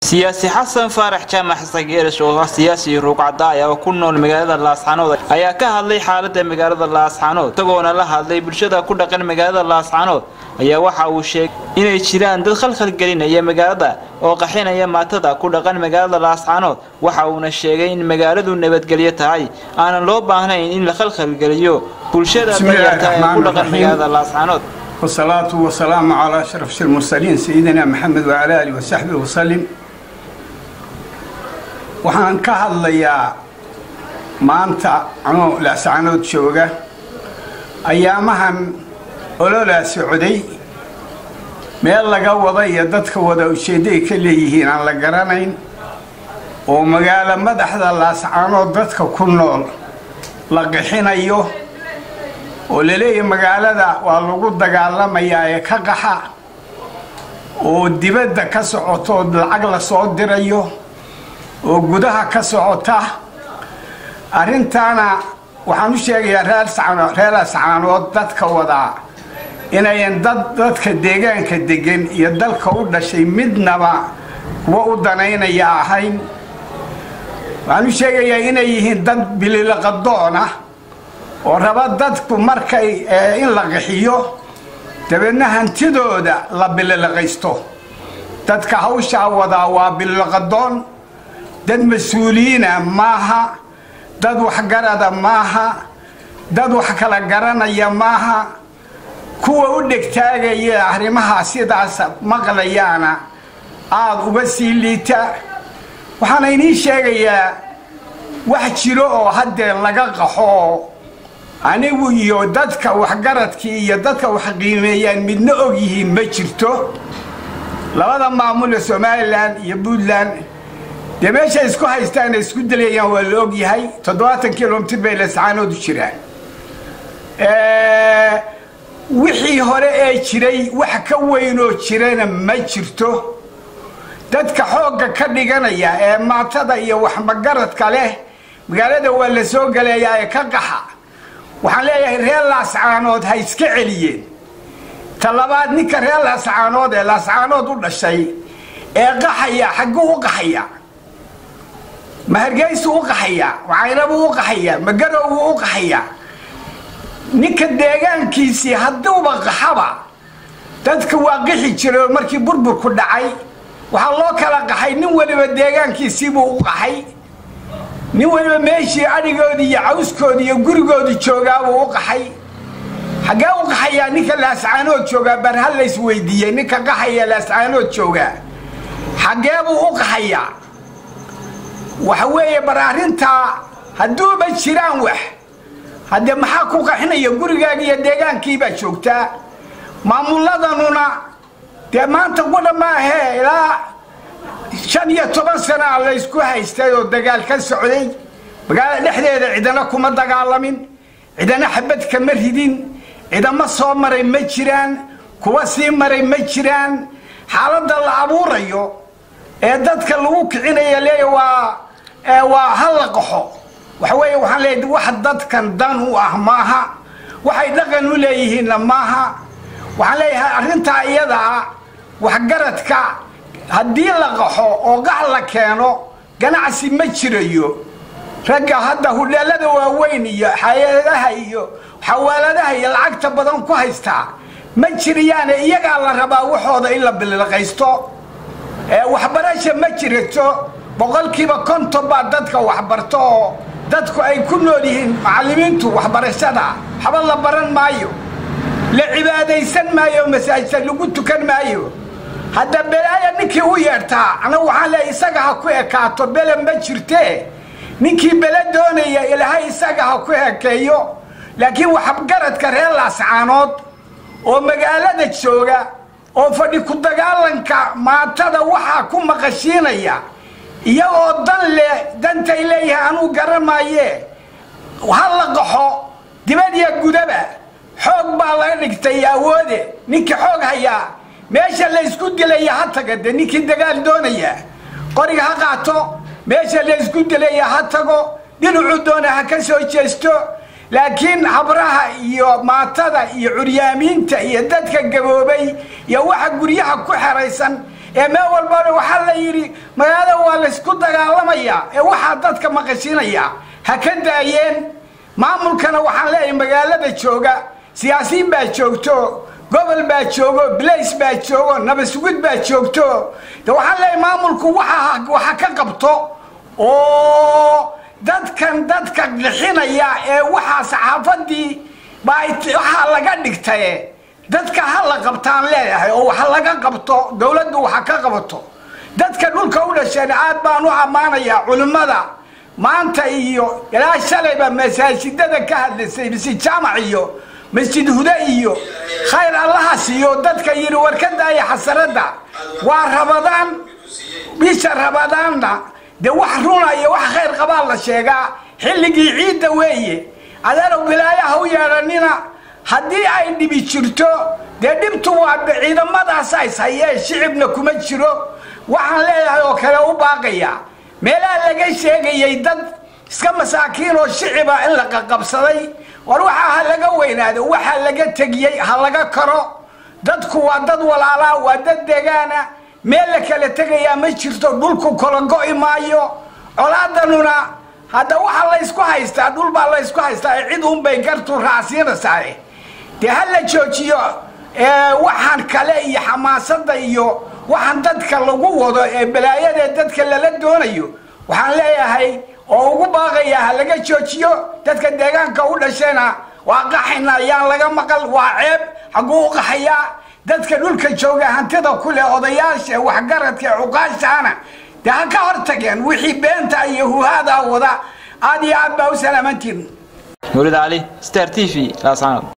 siyaasi xasan faarax jaamac xasan geeris oo ah siyaasi ruuqcadaaya oo ku nool magaalada laascaanood ayaa ka hadlay xaalada magaalada laascaanood isagoona la hadlay bulshada ku dhaqan magaalada laascaanood ayaa waxa uu sheegay inay jiraan dad khalkhalgelinaya magaalada oo qaxinaya maatada ku dhaqan magaalada laascaanood waxa uuna sheegay in magaaladu nabadgelyo tahay aanan loo baahnayn in la khalkhalgeliyo bulshada dayarta ee ku dhaqan magaalada laascaanood والصلاة والسلام على أشرف المرسلين سيدنا محمد وعلى آله وصحبه وسلم waxaan ka hadlayaa maanta anoo laascaanood jooga ayaamahan ololaa socday meel laga wada iyo dadka wada ujeedday ka leeyihiin aan la garanayn oo magaalo madaxda laascaanood dadka ku nool la qixinayo oo laleeyahay magaalada waa lagu dagaalamayaa ee ka qaxa oo dibadda ka socoto lacag la soo dirayo oo gudaha ka socota arrintaana waxaan u sheegayaa reer ascaanood dadka wadaa inayan dad dadka deegaanka degan iyo dalka u dhashay midnaba kuwa u danaynaya ahayn waxaan u sheegayaa inay yihiin dad bililaqadoona oo raba dadku markay in la qixiyo dabeedna hantidooda la bililaqaysto dadka hawshaa wadaa waa bililaqadoon dad mas-uuliyiina maaha dad waxgarada maaha dad wax kala garanaya maaha kuwa u dhegtaagaya arrimaha sidaas maqlayaana aada uga sii liita waxaana idiin sheegayaa wax jiro oo haddee laga qaxo anigu iyo dadka waxgaradkii iyo dadka wax qiimeeyaan midna og yihiin ma jirto labada maamul ee somalilan iyo puntland dee meesha isku haystaan ay isku dilayaan waa la og yahay toddobaatan kilomitr bay lascaanood u jiraan wixii hore ee jiray wax ka weynoo jirana ma jirto dadka xoogga ka dhiganaya ee maatada iyo waxmagaradka leh magaalada waa la soo galayaa ee ka qaxa waxaan leeyahay reer laascaanood ha iska celiyeen ta labaad ninka reer laascaanood ee laascaanood u dhashay ee qaxaya xagguu u qaxaya ma hargeysu u qaxayaa macaynabuu u qaxayaa ma garowbuu u qaxayaa ninka deegaankiisii hadduuba qaxaba dadka waa qixi jiro markii burburku dhacay waxaa loo kala qaxay nin waliba deegaankiisiibuu u qaxay nin waliba meeshii adhigoodii iyo cawskoodii iyo gurigoodii joogaabuu u qaxay xaggee u qaxayaa ninka laascaanood joogaa bar ha lays weydiiyey ninka qaxaya laascaanood joogaa xaggeebuu u qaxayaa waxa weeye bar arrintaa hadduuba jiraan wax haddee maxaa ku qaxinaya gurigaaga iyo deegaankiibaa joogtaa maamuladanuna dee maanta qudha maahee ilaa shan iyo toban sanaa laysku haystay oo dagaal ka socday magaalada dhexdeeda cidana kuma dagaalamin cidana xabad kama ridin cidama soo maray ma jiraan kuwa sii maray ma jiraan xaaladda la abuurayo ee dadka lagu kicinaya leeya waa waa hala qaxo waxa weeye waxaan leeyahay wax dadkan dan u ah maaha waxay dhaqan u leeyihiinna maaha waxaan leeyahay arrintaa iyadaa waxgaradka haddii la qaxo oo qax la keeno ganacsi ma jirayo ragga hadda hudheelada waaweyn iyo xayadaha iyo xawaaladaha iyo lacagta badan ku haystaa ma jiriyaane iyagaa la rabaa waxooda in la bililqaysto waxbarasha ma jirato boqolkiiba konton baa dadka waxbarto oo dadku ay ku nool yihiin macallimiintu waxbarashada waxba la baran maayo la cibaadaysan maayo masaajida lagu tukan maayo hadda belaaya ninkii u yeedhtaa anagu waxaan leeya isaga ha ku ekaato bele ma jirtee ninkii bele doonaya ilaahay isaga ha ku ekeeyo laakiin waxgaradka reer laascaanood oo magaalada jooga oo fadhi ku dagaalanka maatada waxaa ku maqashiinaya iyagoo dan leh dantay leeyahay anuu garan maaye ha la qaxo dibadiya gudaba xoog baa laga dhigtay awoode ninkii xoog hayaa meesha laysku dilaya ha taga de ninkii dagaal doonaya qoriga ha qaato meesha laysku dilaya ha tago dhinacuu doona ha ka soo jeesto laakiin habraha iyo maatada iyo curyaamiinta iyo dadka gaboobay iyo waxa guryaha ku xeraysan ee meel walbana waxaa la yidhi magaalada waa laysku dagaalamayaa ee waxaa dadka maqashinayaa ha ka daayeen maamulkana waxaan leeyahay magaalada jooga siyaasiyiin baa joogto gobol baa joogo blace baa joogo nabasugud baa joogto de waxaan leeyahay maamulku waxa waxa ka qabto oo dadkan dadka qixinaya ee waxaa saxaafadii baa waxaa laga dhigtaye dadka ha la qabtaan leeyahay oo wax laga qabto dowladdu waxa ka qabato dadka dhulka u dhasheen aad baan u ammaanayaa culimmada maanta iyo ilaa shalayba masaajidada ka hadlaysay masjid jaamac iyo masjid hude iyo khayr allaha siiyo dadka yidhi war ka daaya xasaradda waa rabadaan bisha rabadaanna dee wax runa iyo wax khayr qabaa la sheegaa xilligii ciidda weeye adeerow bilaayaha u yeedhanina haddii ay dhibi jirto dee dhibtu waa ciidamadaas ays hayee shicibna kuma jiro waxaan leeyahay oo kale u baaqaya meelaha laga sheegayay dad iska masaakiin oo shiciba in la qaqabsaday war waxaa ha laga weynaado waxaa laga tegiyey ha laga karo dadku waa dad walaalaa waa dad degaana meel la kala tegayaa ma jirto dhulku kala go'i maayo colaadanuna hadda waxaa laysku haystaa dhul baa laysku haystaa cid unbay gartu raacsiinaysaa dee ha la joojiyo waxaan kale iyo xamaasadda iyo waxaan dadka lagu wado ee balaayadae dadka lala doonayo waxaan leeyahay oo ugu baaqaya ha laga joojiyo dadka deegaanka u dhashayna waa qaxayna ayaan laga maqal waa ceeb xagguu u qaxayaa dadka dhulka jooga hantida ku leh odayaasha waxgaradka cuqaashaana dee ha ka hor tageen wixii beenta iyo huhaadaa wada aad iyo aad baa u salaamantiin mawlid cali star t v laasanood